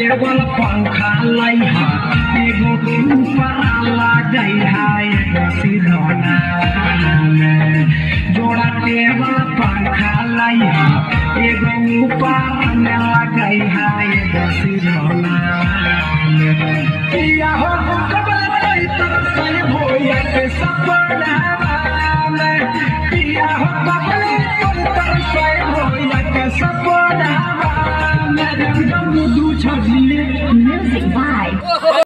table पंखा लइहा एगो ऊपर लगई है एगो सिरौना जोड़ा टेबल पंखा लइहा एगो ऊपर में लगई है एगो सिरौना किया हो कबल कोई तरसई भोया के सपना में किया हो कबल कोई तरसई भोया के सपना में जब दू छजले Music by